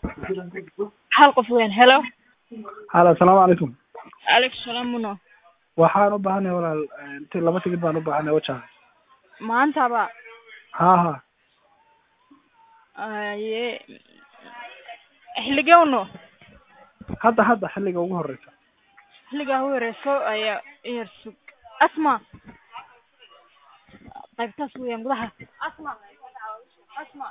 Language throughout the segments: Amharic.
hal qof weyn helo halo asalaamu calaykum calaykum salaam muno waxaan u baahanay walaal inti laba tigid baan u baahanay wajaha maantaba ha ha aye xilligee uno hadda hadda xilliga ugu horeysa xilligaa u horeyso ayaa yar sug asma qaybtaas weeyaan gudaha asma asma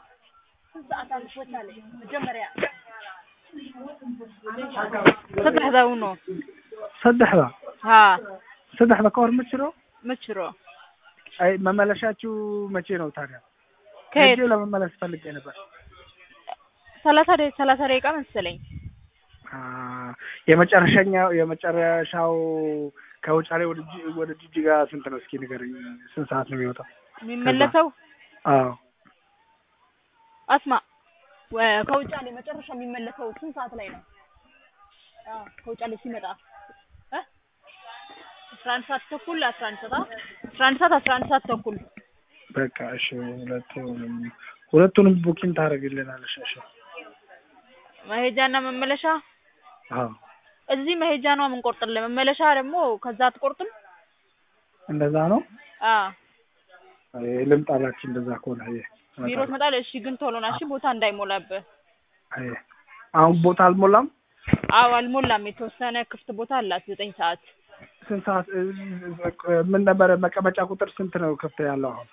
saddexda uno saddexda ha saddexda ka hor ma jiro ma jiro አይ መመለሻችሁ መቼ ነው ታዲያ? ከየት ሄጄ ለመመለስ ፈልጌ ነበር። ሰላሳ ደ ሰላሳ ደቂቃ መሰለኝ አ የመጨረሻኛው የመጨረሻው ከውጫሌ ወደ ጂ- ወደ ጅጅጋ ስንት ነው? እስኪ ንገረኝ። ስንት ሰዓት ነው የሚወጣው? የሚመለሰው አዎ አስማ ወ- ከውጫሌ መጨረሻ የሚመለሰው ስንት ሰዓት ላይ ነው? አዎ ከውጫሌ ሲመጣ እ አስራ አንድ ሰዓት ተኩል አስራ አንድ ሰዓት አ- አስራ አንድ ሰዓት አስራ አንድ ሰዓት ተኩል በቃ እሺ። ሁለቱንም ሁለቱንም ቡኪንግ ታደርግልናለሽ? እሺ። መሄጃና መመለሻ አዎ እዚህ መሄጃ ነው የምንቆርጥልህ። መመለሻ ደግሞ ከዛ አትቆርጥም? እንደዛ ነው። አዎ አይ ልምጣላችሁ እንደዛ ከሆነ አይ ቢሮ ትመጣለህ። እሺ ግን ቶሎ ና እሺ፣ ቦታ እንዳይሞላብህ። አይ አሁን ቦታ አልሞላም። አዎ አልሞላም። የተወሰነ ክፍት ቦታ አላት ዘጠኝ ሰዓት ስንት ሰዓት እ- ምን ነበረ መቀመጫ ቁጥር ስንት ነው ክፍት ያለው አሁን?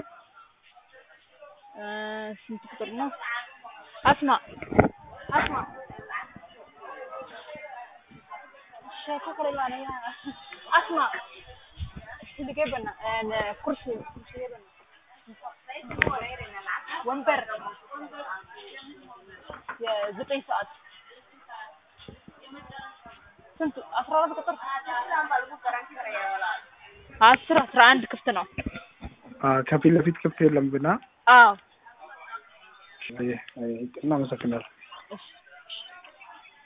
እ ስንት ቁጥር ነው? አስማ አስማ ሸከ ከሌላ ነው ያ አስማ ልገበና ኩርሲ ወንበር የዘጠኝ ሰዓት ስንት አስራ አራት ቁጥር አስር አስራ አንድ ክፍት ነው። አ ከፊት ለፊት ክፍት የለም ግና አዎ አይ አይ እናመሰግናለን። እሺ